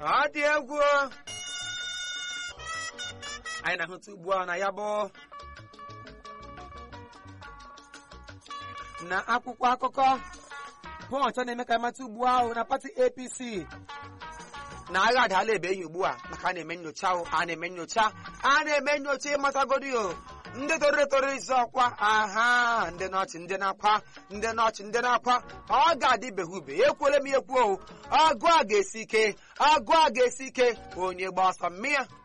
ọ dị egwu anyị na-ahụta ugbu a na ya bụ na akwụkwọ akụkọ Punch na-eme ka mata ugbu ahụ na pati APC na agha adaala ebeghị ugbu a maka a na-eme nyocha a na-eme nyocha a na-eme nyocha ịmatagodi o ndị toro etoro isi ọkwa aha ndị nọchị ndị na-akwa ndị nọchị ndị na-akwa ọ ga-adịbeghị ube ekwere m ekwu o ọgụ a ga-esi ike ọgụ a ga-esi ike onye gba ọsọ mmịya